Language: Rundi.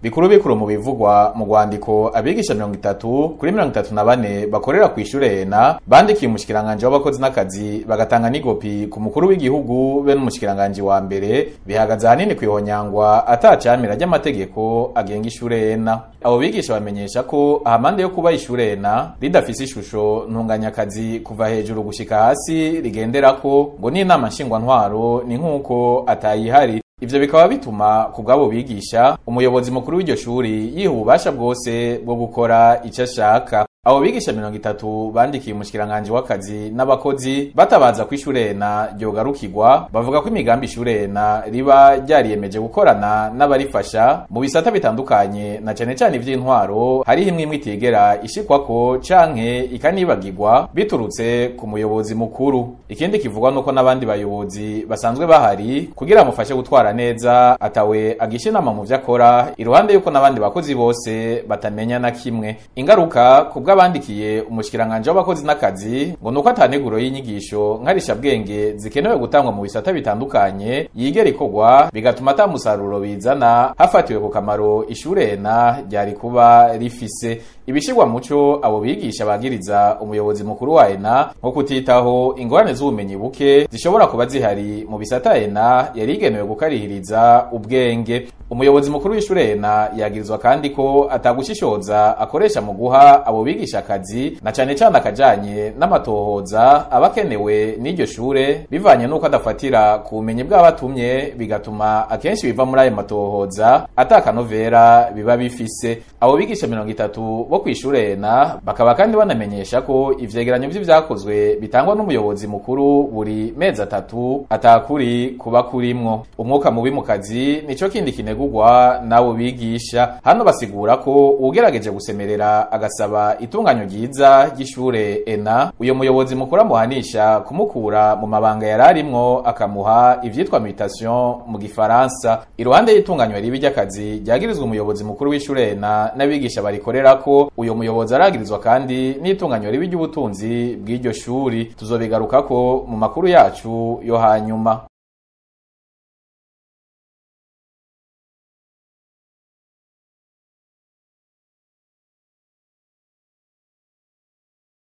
bikuru bikuru mu bivugwa mu rwandiko abigisha mirongo itatu kuri mirongo itatu na bane bakorera ku ishure ena bandikiye umushikiranganji w'abakozi n'akazi bagatanga n'igopi ku mukuru w'igihugu be n'umushikiranganji wa mbere bihagaze ahanini kwihonyangwa atacamira ry'amategeko agenga ishure ena abo bigisha bamenyesha ko ahamande yo kuba ishure ena ridafise ishusho ntunganyakazi kuva hejuru gushika hasi rigenderako ngo n'inama nshingwantwaro ni nk'uko atayihari ivyo bikaba bituma ku bw'abo bigisha umuyobozi mukuru w'iryo shuri yiha ububasha bwose bwo gukora ico ashaka abo bigisha mirongo itatu bandikiye umushikiranganji w'akazi n'abakozi batabaza ko ishurena ryogarukirwa bavuga ko imigambi ishurena riba ryariyemeje gukorana n'abarifasha mu bisata bitandukanye na cane cane ivy'intwaro hariho imwe imwe itigera ishikwako canke ikanibagirwa biturutse ku muyobozi mukuru ikindi kivugwa nuko n'abandi bayobozi basanzwe bahari kugira amufashe gutwara neza atawe agisha inama mu vyo akora iruhande yuko n'abandi bakozi bose batamenya na kimwe ingaruka ku bw'abandikiye umushikiranganje w'abakozi n'akazi ngo nuko ataneguro y'inyigisho nkarishabwenge zikenewe gutangwa mu bisata bitandukanye yigera ikorwa bigatuma ata musaruro bizana hafatiwe ku kamaro ishurena ryari kuba rifise ibishirwa muco abo bigisha bagiriza umuyobozi mukuru wa ENA nko kutitaho ingorane z'ubumenyi buke zishobora kuba zihari mu bisata ENA yari igenewe gukarihiriza ubwenge umuyobozi mukuru w'ishure ENA yagirizwa kandi ko atagushishoza akoresha mu guha abo bigisha akazi na cane cane akajanye n'amatohoza abakenewe n'iryo shure bivanye n'uko adafatira ku bumenyi bw'abatumye bigatuma akenshi biva muri ayo matohoza atakanovera biba bifise abo bigisha mirongo itatu bo kw'ishure ENA bakaba kandi banamenyesha ko ivyegeranyo vy'ivyakozwe bitangwa n'umuyobozi mukuru buri mezi atatu atakuri kuba kurimwo umwuka mubi mu kazi nico kindi kinegurwa n'abo bigisha hano basigura ko uwugerageje gusemerera agasaba itunganyo ryiza ry'ishure ENA uyo muyobozi mukuru amuhanisha kumukura mu mabanga yari arimwo akamuha ivyitwa mutation mu gifaransa iruhande y'itunganywa ribi ry'akazi ryagirizwa umuyobozi mukuru w'ishure ENA n'abigisha barikorerako uyo muyobozi aragirizwa kandi n'itunganywa ribi ry'ubutunzi bw'iryo shuri tuzobigarukako mu makuru yacu yo hanyuma